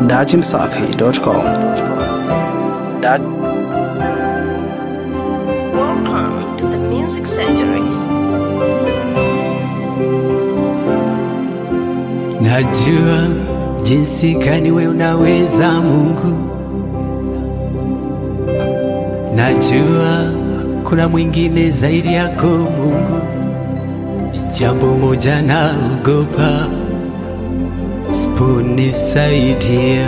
dachimsafi.com. Da- Welcome to the Music Surgery. Najua jinsi gani we unaweza Mungu, najua kuna mwingine zaidi yako Mungu. Jambo moja naogopa, siponisaidia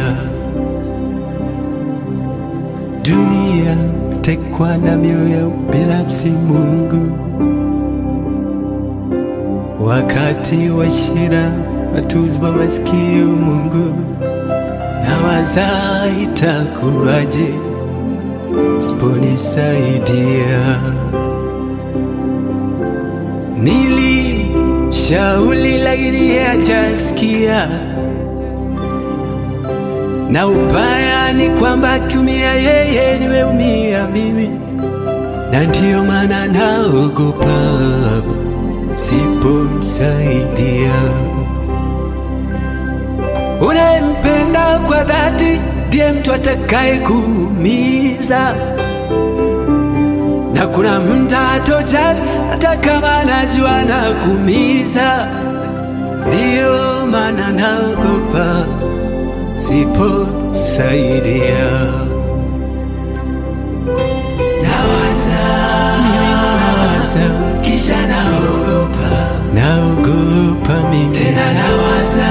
dunia tekwa na mioyo ya ubinafsi Mungu wakati wa shida watuzwa masikio Mungu, nawaza itakuwaje siponisaidia. Nilishauri lakini yeye hajasikia, na ubaya ni kwamba akiumia yeye nimeumia mimi, na ndiyo maana naogopa sipomsaidia. Unayempenda kwa dhati ndiye mtu atakaye kuumiza, na kuna mda atojali hata kama najua na kuumiza. Ndiyo maana naogopa siposaidia. Nawaza, mimi nawaza, kisha naogopa, naogopa mimi tena nawaza,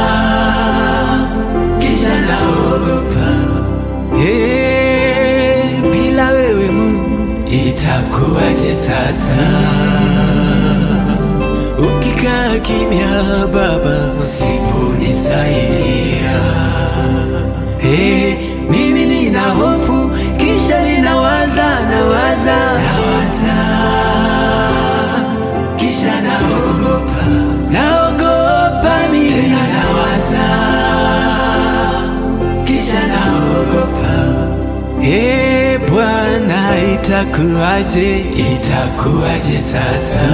kisha naogopa. Hey, bila wewe Mungu itakuwaje sasa? Ukikaa kimya Baba, usiponisaidia Hey, mimi nina hofu kisha ninawaza nawaza nawaza kisha naogopa naogopa mimi tena nawaza kisha naogopa Hey, Bwana itakuwaje itakuwaje sasa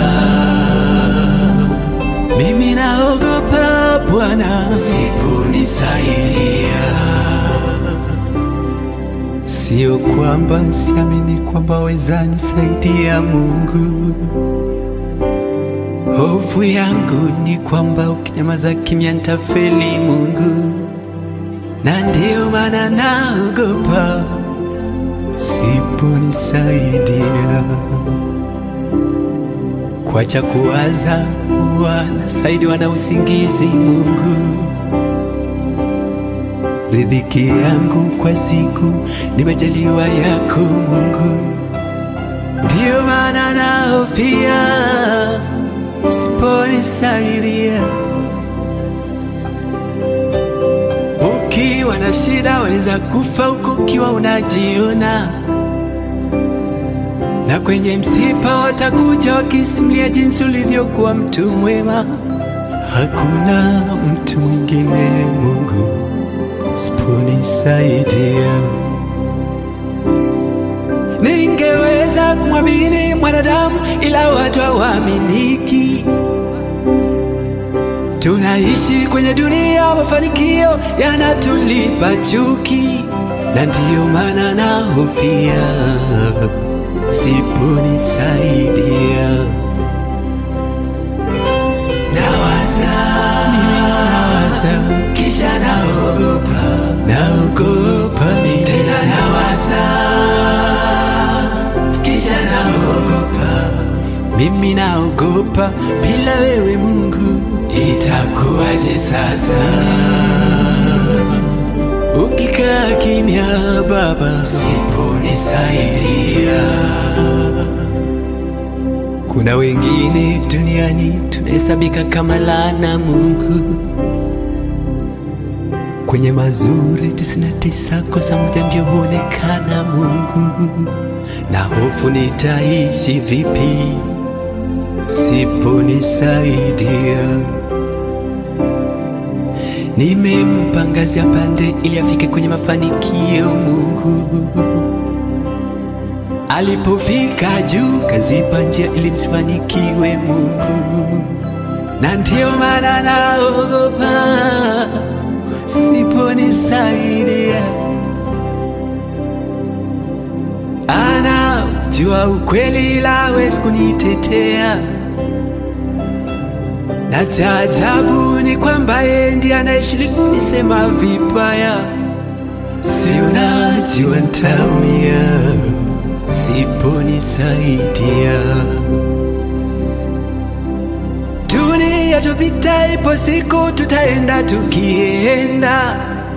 mimi naogopa Bwana usiponisaidia Sio kwamba siamini kwamba weza nisaidia Mungu. Hofu yangu ni kwamba ukinyamaza kimya nitafeli Mungu, na ndiyo maana naogopa siponisaidia. Kwacha kuwaza wanasaidiwa na usingizi Mungu riziki yangu kwa siku nimejaliwa yako Mungu, ndiyo maana nahofia siponisaidia. Ukiwa na shida weza kufa huku ukiwa unajiona, na kwenye msiba watakuja wakisimulia jinsi ulivyokuwa mtu mwema. Hakuna mtu mwingine Mungu siponisaidia. Ningeweza kumwamini mwanadamu, ila watu hawaaminiki. Tunaishi kwenye dunia, ya mafanikio yanatulipa chuki, na ndiyo maana nahofia siponisaidia. Nawaza, mimi nawaza, kisha naogopa, naogopa mimi tena nawaza, kisha naogopa, mimi naogopa, bila wewe Mungu itakuwaje sasa? Ukikaa kimya Baba, siponisaidia kuna wengine duniani tunahesabika kama laana Mungu, kwenye mazuri tisini na tisa kosa moja ndio huonekana Mungu, na hofu nitaishi vipi siponisaidia. Nimempa ngazi ya pande ili afike kwenye mafanikio Mungu Alipofika juu kazipa njia ili nisifanikiwe Mungu, na ndio maana naogopa siponisaidia anajua ukweli ila hawezi kunitetea, na cha ajabu ni kwamba yeye ndiye anayeshiriki kunisema vibaya. Si unajua nitaumia usiponisaidia. Dunia tupita, ipo siku tutaenda tukienda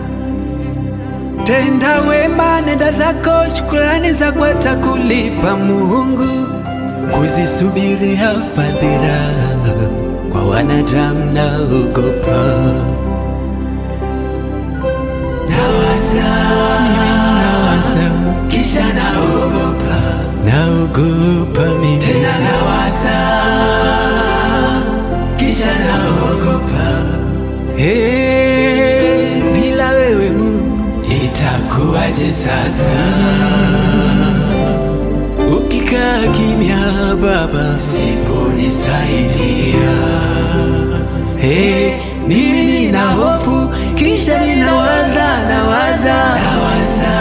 tenda wema, nenda zako, shukrani zako atakulipa Mungu. Kuzisubiria fadhila kwa wanadamu naogopa, nawaza mimi, nawaza kisha naogopa, naogopa mimi tena nawaza kisha naogopa, hey, bila wewe Mungu itakuwaje sasa? Ukikaa kimya Baba, siponisaidia hey, mimi nina hofu, kisha ninawaza nawaza nawaza,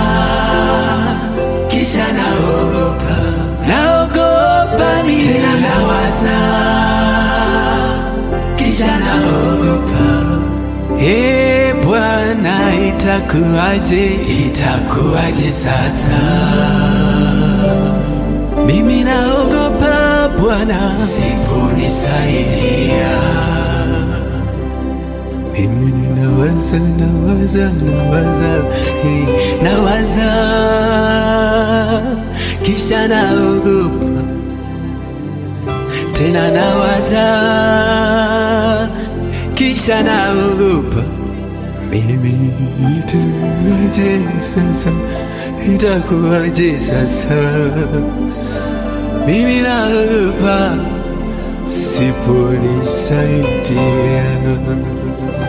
kisha naogopa naogopa mimi tena nawaza, kisha naogopa Ee Bwana, itakuwaje, itakuwaje sasa? Mimi naogopa Bwana, siponisaidia. Mimi ninawaza, nawaza, nawaza, hey, nawaza, kisha naogopa tena nawaza, kisha naogopa. Mimi itakuwaje sasa? Itakuwaje sasa? Mimi naogopa siponisaidia.